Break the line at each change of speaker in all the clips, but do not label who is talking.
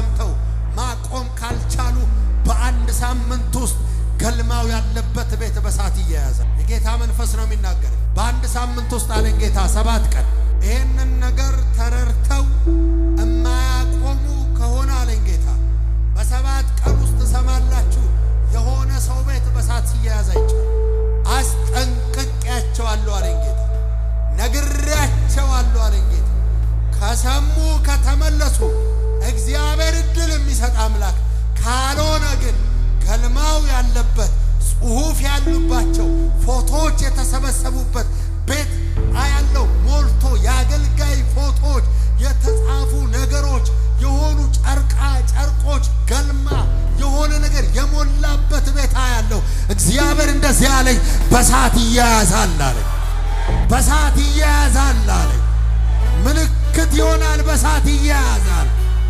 ሰምተው ማቆም ካልቻሉ በአንድ ሳምንት ውስጥ ገልማው ያለበት ቤት በሳት እየያዘ የጌታ መንፈስ ነው የሚናገር። በአንድ ሳምንት ውስጥ አለኝ ጌታ ሰባት ቀን ይህንን ነገር ተረድተው እማያቆሙ ከሆነ አለኝ ጌታ በሰባት ቀን ውስጥ ትሰማላችሁ የሆነ ሰው ቤት በሳት ሲያያዝ አይቻል። አስጠንቅቄያቸዋለሁ አለኝ ጌታ። ነግሬያቸዋለሁ አለኝ ጌታ። ከሰሙ ከተመለሱ እግዚአብሔር እድል የሚሰጥ አምላክ ካልሆነ ግን ገልማው ያለበት ጽሑፍ ያሉባቸው ፎቶዎች የተሰበሰቡበት ቤት አያለው ሞልቶ የአገልጋይ ፎቶዎች የተጻፉ ነገሮች የሆኑ ጨርቃ ጨርቆች ገልማ የሆነ ነገር የሞላበት ቤት አያለው። እግዚአብሔር እንደዚህ አለኝ፣ በሳት ይያያዛል አለኝ። በሳት ይያያዛል አለኝ። ምልክት ይሆናል። በሳት ይያያዛል።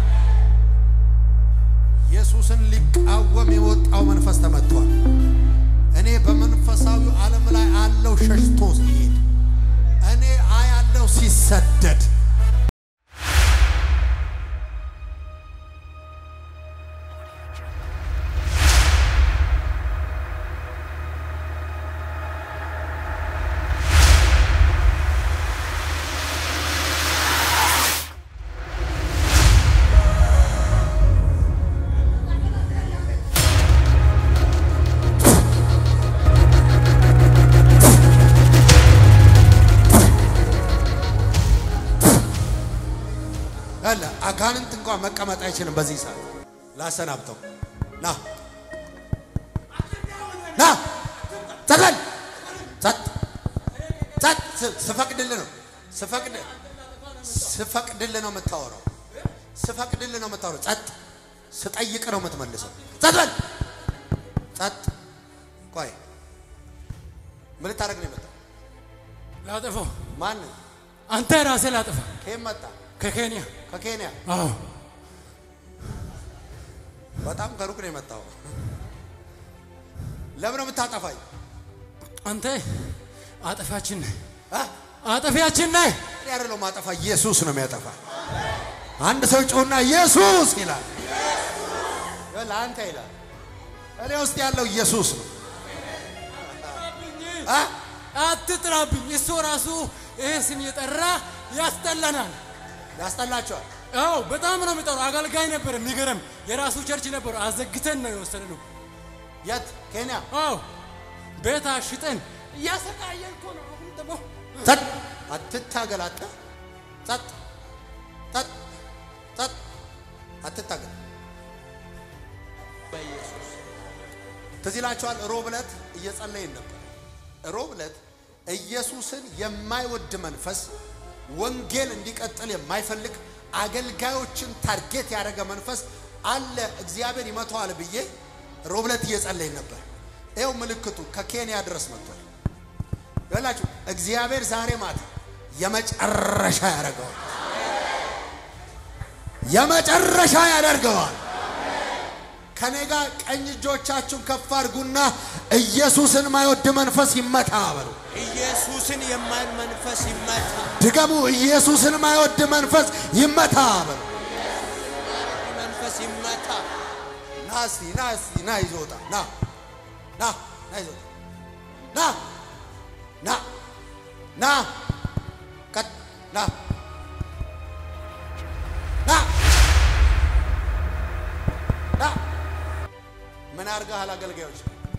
ኢየሱስን ሊቃወም የወጣው መንፈስ ተመቷል። እኔ በመንፈሳዊ ዓለም ላይ አለው ሸሽቶ ሲሄድ እኔ አያለው ሲሰደድ አለ አጋንንት እንኳን መቀመጥ አይችልም። በዚህ ሰዓት ላሰናብተው። ና ና ጸጥ ጸጥ ጸጥ። ስፈቅድልህ ነው ስፈቅድ ስፈቅድልህ ነው የምታወራው። ስፈቅድልህ ነው የምታወራው። ጸጥ ስጠይቅ ነው የምትመልሰው። ጸጥ በል ጸጥ። ቆይ ምን ልታደርግ ነው የመጣው?
ላጠፋው
ማን
አንተ ራሴ ላጠፋ
ከየት መጣ?
ከኬንያ
ከኬንያ
አዎ
በጣም ከሩቅ ነው የመጣው። ለምን ነው የምታጠፋኝ?
አንተ አጠፋችን ነህ
አ?
አጠፊያችን ነህ
እኔ አይደለሁም ማጠፋ፣ ኢየሱስ ነው የሚያጠፋ። አንድ ሰው ጮና ኢየሱስ ይላል። ለአንተ ይላል። እኔ ውስጥ ያለው ኢየሱስ ነው። አ?
አትጥራብኝ እሱ ራሱ ይሄ ስም የጠራ ያስጠላናል
ያስጠላቸዋል።
አዎ በጣም ነው የሚጠራው አገልጋይ ነበር የሚገርም የራሱ ቸርች ነበር አዘግተን ነው የወሰድነው
የት ኬንያ?
አዎ ቤት አሽጠን እያሰቃየን እኮ ነው አሁን ደግሞ
ጸጥ አትታገል። አተ ጸጥ ጸጥ ጸጥ አትታገል። ትዝ ይላችኋል። ሮብ ዕለት እየጸለይን ነበር። ሮብ ዕለት ኢየሱስን የማይወድ መንፈስ ወንጌል እንዲቀጥል የማይፈልግ አገልጋዮችን ታርጌት ያደረገ መንፈስ አለ። እግዚአብሔር ይመተዋል ብዬ ሮብ ዕለት እየጸለይን ነበር። ይኸው ምልክቱ ከኬንያ ድረስ መጥቷል። ይላችሁ እግዚአብሔር ዛሬ ማታ የመጨረሻ ያደርገዋል። የመጨረሻ ያደርገዋል። ከኔ ጋር ቀኝ እጆቻችሁን ከፍ አድርጉና ኢየሱስን ማይወድ መንፈስ ይመታ በሉ።
ኢየሱስን የማይል መንፈስ ይመታ።
ድገሙ። ኢየሱስን ማይወድ መንፈስ ይመታ በሉ።
መንፈስ ይመታ።
ና እስቲ ና እስቲ ና ይዞ ውጣ። ና ና ና ይዞ ውጣ። ና ና ና ቀጥ ና ና ና ምን አድርገሃል? አገልጋዮች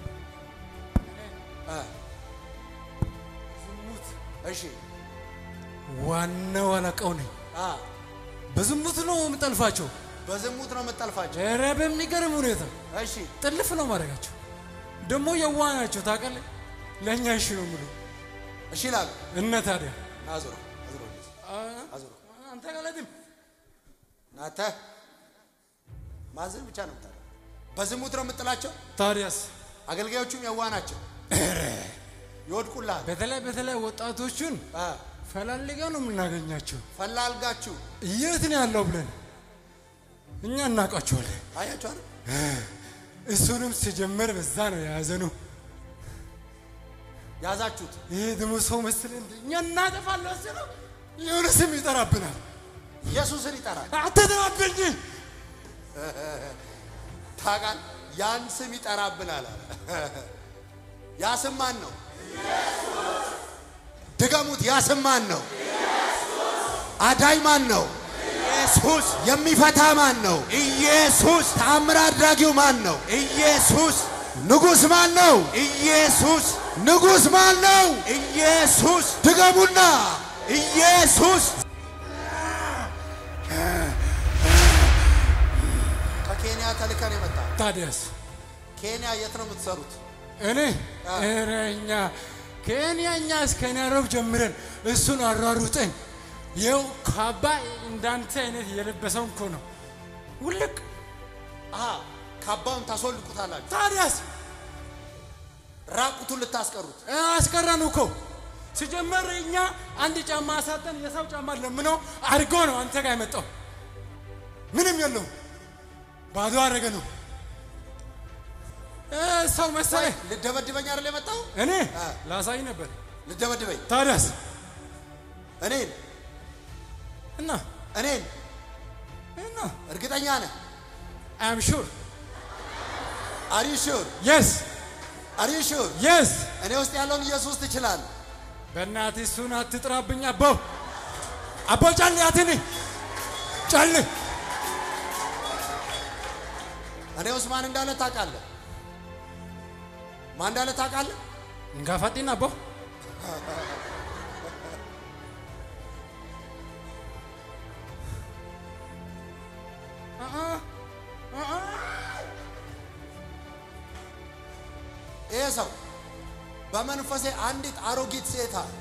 እ
ዝሙት
እሺ
ዋናው አለቃው ነኝ
አ
በዝሙት ነው የምጠልፋቸው
በዝሙት ነው የምጠልፋቸው።
ኧረ በሚገርም ሁኔታ
እሺ
ጥልፍ ነው ማድረጋቸው ደግሞ የዋ ናቸው ታውቃለህ ለእኛ እሺ ነው የሚሉ
እሺ ይላሉ።
እነ ታዲያ
አዙሮ አዙሮ እንደዚህ አዙሮ
አንተ ጋለትም
ናተ ማዘን ብቻ ነው የምታደርገው። በዝሙት ነው የምጥላቸው።
ታዲያስ
አገልጋዮቹም የዋ ናቸው፣ ይወድቁልሃል።
በተለይ በተለይ ወጣቶቹን
አ
ፈላልጋ ነው የምናገኛቸው
ፈላልጋችሁ
የት ነው ያለው ብለን እኛ እናውቃቸዋለን
አያችሁ አይደል?
እሱንም ሲጀመር በዛ ነው የያዘነው
ያዛችሁት።
ይሄ ደግሞ ሰው መስል እንደ እኛ እናጠፋለን ስለው የሆነ ስም ይጠራብናል
ኢየሱስን ይጠራል።
አትጥራብኝ
ታውቃል ያን ስም ይጠራብናል አለ። ያ ስም ማን ነው? ድገሙት። ያ ስም ማን ነው? አዳኝ ማን ነው?
ኢየሱስ
የሚፈታ ማን ነው?
ኢየሱስ
ተአምር አድራጊው ማን ነው?
ኢየሱስ
ንጉሥ ማን ነው?
ኢየሱስ
ንጉሥ ማን ነው?
ኢየሱስ
ድገሙና
ኢየሱስ
ከኬንያ ተልከን የመጣ
ታዲያስ
ኬንያ የት ነው የምትሰሩት?
እኔ ኧረ እኛ ከእኛ እኛ እስከ ናይሮቢ ጀምረን እሱን አሯሩጠን ይኸው ካባ እንዳንተ አይነት የለበሰውን እኮ ነው ውልቅ።
አሃ ካባውን ታስወልቁታላችሁ፣
ታዲያስ
ራቁቱን ልታስቀሩት።
አስቀረን እኮ ሲጀመር እኛ አንድ ጫማ አሳጠን የሰው ጫማ ለምኖ አድርጎ ነው አንተ ጋር የመጣው። ምንም የለውም ባዶ አደረገ ነው እ ሰው መሰለህ።
ልደበድበኝ አይደል የመጣው?
እኔ
አ።
ላሳይ ነበር።
ልደበድበኝ
ታዲያስ
እኔን
እና
እኔን
እና
እርግጠኛ ነህ?
አም ሹር
አር ዩ ሹር
የስ
አር ዩ ሹር
የስ
እኔ ውስጥ ያለውን ኢየሱስ ትችላለህ።
በእናትህ እሱን አትጥራብኝ። አቦ አቦ ጫል አትኔ ጫል
እኔ ውስጥ ማን እንዳለ ታውቃለህ? ማን እንዳለ ታውቃለህ?
እንጋፋጢን አቦ
ይሄ ሰው በመንፈሴ አንዲት አሮጊት ሴት አለ።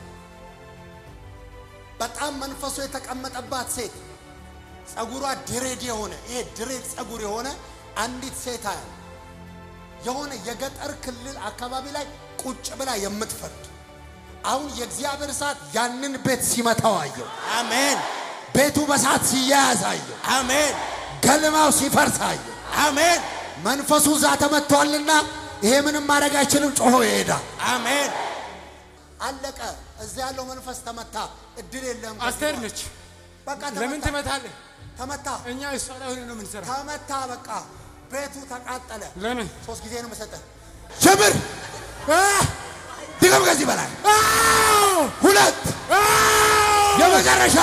በጣም መንፈሱ የተቀመጠባት ሴት ጸጉሯ ድሬድ የሆነ ይሄ ድሬድ ጸጉር የሆነ አንዲት ሴት አለ። የሆነ የገጠር ክልል አካባቢ ላይ ቁጭ ብላ የምትፈርድ አሁን የእግዚአብሔር እሳት ያንን ቤት ሲመታው አየው።
አሜን
ቤቱ በእሳት ሲያያዝ አየው።
አሜን
ገልማው ሲፈርስ አየው።
አሜን
መንፈሱ እዛ ተመቷልና ይሄ ምንም ማድረግ አይችልም፣ ጮሆ ይሄዳል።
አሜን
አለቀ። እዛ ያለው መንፈስ ተመታ። እድል የለም።
አስቴር ነች።
በቃ
ለምን
ተመታ።
ትመታለህ?
ተመታ
እኛ እሷ ላይ ሆነ ነው የምንሰራ።
ተመታ። በቃ ቤቱ ተቃጠለ።
ለምን
ሶስት ጊዜ ነው መሰጠህ። ጀምር። ድገም። ከዚህ በላይ ሁለት የመጨረሻ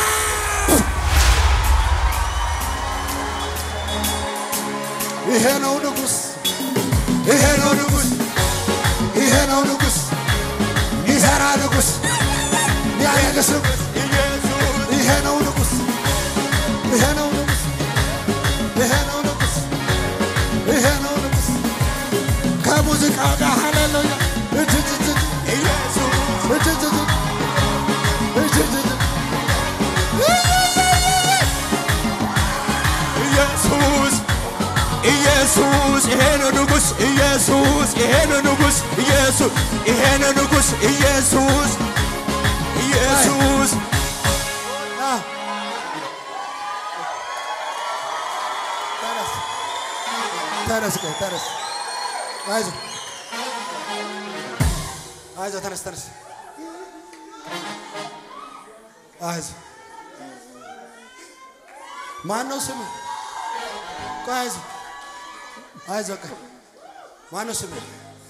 ይሄ ነው ንጉሥ፣ ይሄ ነው ንጉሥ፣ ይሄ ነው ንጉሥ፣ ሚሰራ ንጉሥ፣ ሚያነግስ ንጉሥ፣ ይሄ ነው ንጉሥ፣ ይሄ ነው ንጉሥ፣ ይሄ ነው ንጉሥ፣ ይሄ ነው ንጉሥ። ከሙዚቃው ጋር ሃሌሉያ እጅ እጅ እጅ ኢየሱስ እጅ እጅ እጅ እጅ እጅ እጅ
ኢየሱስ ኢየሱስ ይሄ ነው ንጉሥ ኢየሱስ ይሄ ነው ንጉሥ ኢየሱስ ይሄ ነው ንጉሥ ኢየሱስ ኢየሱስ
ተነስ ተነስ ቆይ ተነስ አይዞህ አይዞህ ተነስ ተነስ አይዞህ ማን ነው ስምህ ቆይ አይዞህ አይዞህ ቆይ ማን ነው ስምህ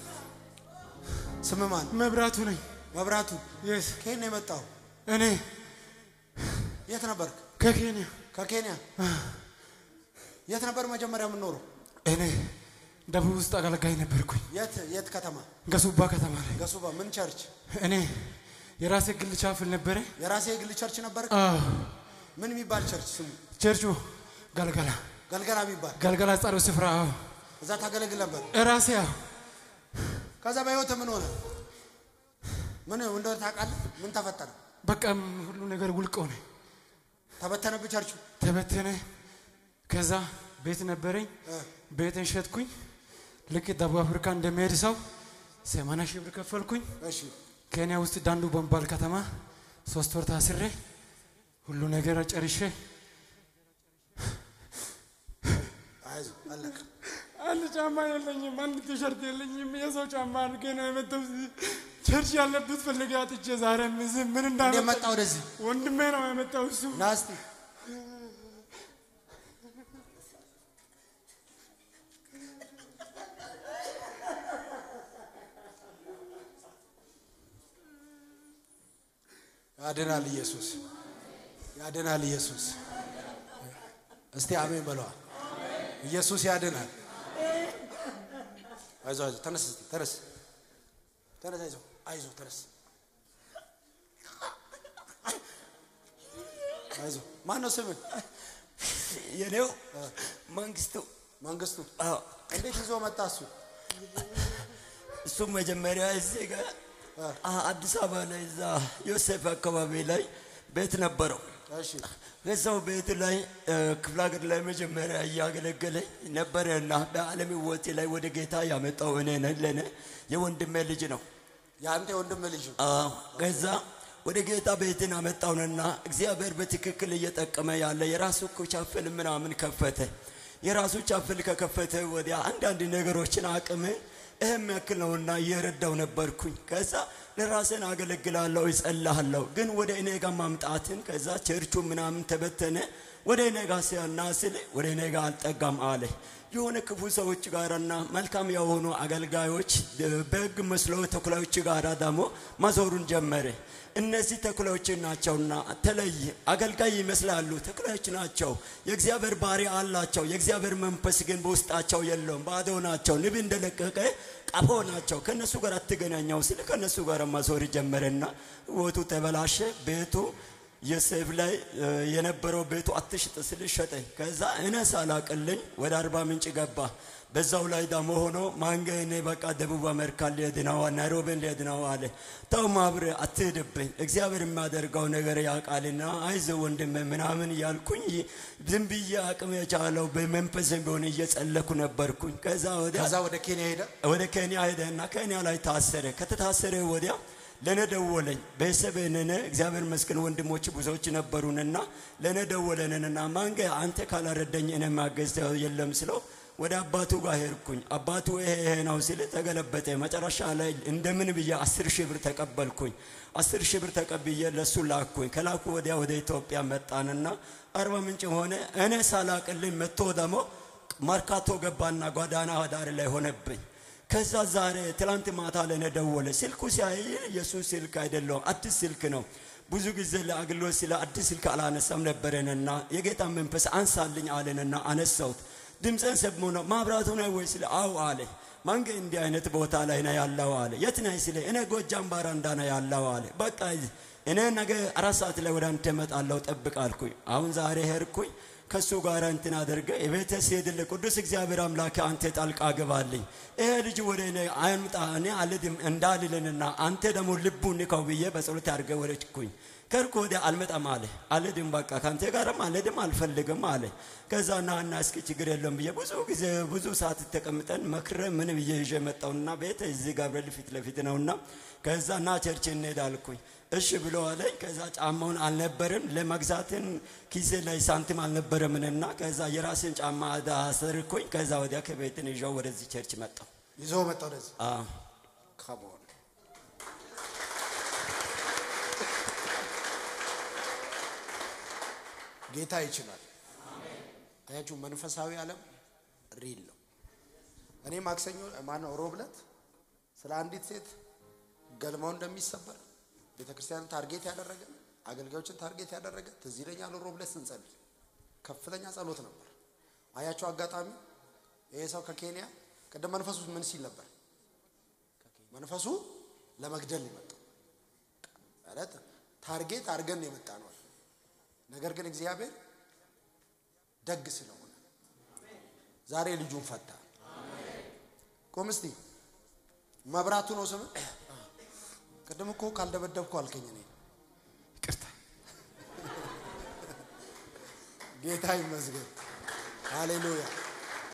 ስምህ ማን
መብራቱ ነኝ።
መብራቱ
የስ
ከየት ነው የመጣው
እኔ
የት ነበርክ
ከኬንያ
ከኬንያ የት ነበር መጀመሪያ የምኖረው
እኔ ደቡብ ውስጥ አገልጋይ ነበርኩኝ።
የት የት ከተማ
ገሱባ ከተማ ላይ
ገሱባ ምን ቸርች
እኔ የራሴ ግል ቻፍል ነበረ።
የራሴ የግል ቸርች ነበር
አዎ፣
ምን የሚባል ቸርች ስሙ
ቸርቹ ገልገላ
ገልገላ የሚባል
ገልገላ ጸሩ ስፍራ አዎ፣
እዛ ታገለግል ነበር
እራሴ ያው
ከዛ በህይወት ምን ሆነ ምን እንደሆነ ታውቃለህ ምን ተፈጠረ
በቃ ሁሉ ነገር ውልቅ ሆነ፣
ተበተነብህ ቸርቹ
ተበተነ። ከዛ ቤት ነበረኝ፣ ቤትን ሸጥኩኝ። ልክ ደቡብ አፍሪካ እንደሚሄድ ሰው ሰማንያ ሺህ ብር ከፈልኩኝ።
እሺ
ኬንያ ውስጥ ዳንዱ በሚባል ከተማ ሶስት ወር ታስሬ ሁሉ ነገር ጨርሼ
አይዞህ አለቀ
አንድ ጫማ የለኝም፣ አንድ ቲሸርት የለኝም። የሰው ጫማ አድርጌ ነው የመጣው። ቸርች ያለበት ፈልጌ አጥቼ ዛሬ ምዝም ምን
እንዴት
እንዳመጣ
መጣ ወደዚህ
ወንድሜ ነው ያመጣው እሱ
ና እስቲ ያድናል ኢየሱስ፣ ያድናል ኢየሱስ። እስቲ አሜን በለዋል። ኢየሱስ ያድናል። አይዞህ አይዞህ፣ ተነስ እስቲ ተነስ፣ ተነስ፣ አይዞህ አይዞህ፣ ተነስ፣ አይዞህ። ማን ነው ስምህ?
የኔው መንግስቱ
መንግስቱ።
አዎ፣
እንዴት ይዞ መጣ እሱ?
እሱ መጀመሪያ እዚህ ጋር አ- አዲስ አበባ ላይ እዛ ዮሴፍ አካባቢ ላይ ቤት ነበረው።
እሺ
ከዛው ቤት ላይ እ፣ ክፍለ ሀገር ላይ መጀመሪያ እያገለገለኝ ነበረና በዓለም ሕይወቴ ላይ ወደ ጌታ ያመጣው እኔ ነኝ። ለእኔ የወንድሜ ልጅ ነው።
የአንተ የወንድም ልጅ ነው።
አዎ፣ ከዛ ወደ ጌታ ቤትን አመጣውንና እግዚአብሔር በትክክል እየጠቀመ ያለ የራሱ እኮ ቻፍል ምናምን ከፈተ። የራሱ ቻፍል ከከፈተ ወዲያ አንዳንድ ነገሮችን አቅም ይህም ያክል ነውና እየረዳው ነበርኩኝ። ከዛ ለራስን አገለግላለሁ ይጸልሃለሁ፣ ግን ወደ እኔ ጋር ማምጣትን ከዛ ቸርቹ ምናምን ተበተነ። ወደ እኔ ጋር ሲያናስል ወደ እኔ ጋር አልጠጋም አለ። የሆነ ክፉ ሰዎች ጋርና መልካም የሆኑ አገልጋዮች በሕግ መስሎ ተኩላዎች ጋር ደግሞ ማዞሩን ጀመረ። እነዚህ ተኩላዎች ናቸውና ተለይ አገልጋይ ይመስላሉ፣ ተኩላዎች ናቸው። የእግዚአብሔር ባህሪ አላቸው። የእግዚአብሔር መንፈስ ግን በውስጣቸው የለውም፣ ባዶ ናቸው። ንብ እንደለቀቀ ቀፎ ናቸው። ከእነሱ ጋር አትገናኘው ስል ከእነሱ ጋር ማዞር ጀመረና ሕይወቱ ተበላሸ። ቤቱ ዮሴፍ ላይ እ፣ የነበረው ቤቱ አትሽጥ ስል ሸጠኝ። ከዛ እኔ ሳላቅልኝ ወደ አርባ ምንጭ ገባ። በዛው ላይ ደግሞ ሆኖ ማንገ እኔ በቃ ደቡብ አሜሪካ ሊሄድ ነው ናይሮቢን ሊሄድ ነው አለ። ተው ማብረ አትሄድብኝ፣ እግዚአብሔር የሚያደርገው ነገር ያውቃልና አይዞ ወንድም ምናምን እያልኩኝ ዝም ብዬ አቅም የቻለው በመንፈስ ቢሆን እየጸለኩ ነበርኩኝ። ከዛ ወዲያ
ከዛ ወደ ኬንያ ሄደ።
ወደ ኬንያ ሄደና ኬንያ ላይ ታሰረ። ከተታሰረ ወዲያ ለነ ደወለኝ። ቤተሰብ ነነ እግዚአብሔር ይመስገን ወንድሞች ብዙዎች ነበሩንና ለነ ደወለንና ማንገ አንተ ካላረደኝ እኔ ማገዝ የለም ስለው ወደ አባቱ ጋር ሄድኩኝ። አባቱ ይሄ ይሄ ነው ሲል ተገለበጠ። መጨረሻ ላይ እንደምን ብዬ አስር ሺህ ብር ተቀበልኩኝ። አስር ሺህ ብር ተቀብዬ ለሱ ላኩኝ። ከላኩ ወዲያ ወደ ኢትዮጵያ መጣንና አርባ ምንጭ ሆነ። እኔ ሳላቅልኝ መጥቶ ደግሞ መርካቶ ገባና ጓዳና ዳር ላይ ሆነብኝ። ከዛ ዛሬ ትላንት ማታ ለእኔ ደወለ። ስልኩ ሲያይ የሱ ስልክ አይደለውም፣ አዲስ ስልክ ነው። ብዙ ጊዜ ለአገልግሎት ስለ አዲስ ስልክ አላነሳም ነበረንና የጌታ መንፈስ አንሳልኝ አለንና አነሳሁት። ድምፅን ሰብሞ ነው ማብራቱ ነው ወይ ስለ አው አለ። ማንገ እንዲህ አይነት ቦታ ላይ ነው ያለው አለ። የት ነህ ስለ እኔ ጎጃም ባራንዳ ነው ያለው አለ። በቃ እኔ ነገ አራት ሰዓት ላይ ወደ አንተ እመጣለሁ ጠብቅ አልኩኝ። አሁን ዛሬ ሄድኩኝ ከሱ ጋር እንትን አድርገ የቤተ ስሄድልህ ቅዱስ እግዚአብሔር አምላክ አንተ ጣልቃ ገባልኝ። ይሄ ልጅ ወደ እኔ አይምጣ እኔ አልድም እንዳልልንና አንተ ደግሞ ልቡን ንካው ብዬ በጸሎት አድርገ ወረድኩኝ። ከርኩ ወዲያ አልመጣም አለ። አልድም በቃ ከአንተ ጋርም አልድም አልፈልግም አለ። ከዛ ና እና እስኪ ችግር የለም ብዬ ብዙ ጊዜ ብዙ ሰዓት ተቀምጠን መክረ ምን ብዬ ይዤ መጣውና ቤት እዚህ ገብርኤል ፊት ለፊት ነውና ከዛ ና ቸርች እንሄድ አልኩኝ። እሺ ብሎ አለኝ። ከዛ ጫማውን አልነበረም ለመግዛትን ኪሴ ላይ ሳንቲም አልነበረምንና ከዛ የራስን ጫማ አሰርኩኝ። ከዛ ወዲያ ከቤትን ይዣው ወደዚህ ቸርች መጣው።
ይዞ መጣ ወደዚህ።
አዎ
Come on. ጌታ ይችላል። አያችሁ፣ መንፈሳዊ ዓለም ሪል ነው። እኔ ማክሰኞ ማነው ሮብ ዕለት ስለ አንዲት ሴት ገልማው እንደሚሰበር ቤተ ክርስቲያንን ታርጌት ያደረገ አገልጋዮችን ታርጌት ያደረገ ትዝ ይለኛል። ሮብ ዕለት ስንጸልይ ከፍተኛ ጸሎት ነበር። አያችሁ፣ አጋጣሚ ይሄ ሰው ከኬንያ ቅድም መንፈሱ ምን ሲል ነበር? መንፈሱ ለመግደል ነው የመጣው ማለት ታርጌት አድርገን ነው የመጣ ነው። ነገር ግን እግዚአብሔር ደግ ስለሆነ ዛሬ ልጁን ፈታ። ቁም እስቲ። መብራቱ ነው ስም። ቅድም እኮ ካልደበደብኩ አልከኝ። እኔ
ይቅርታ
ጌታ ይመስገን። ሃሌሉያ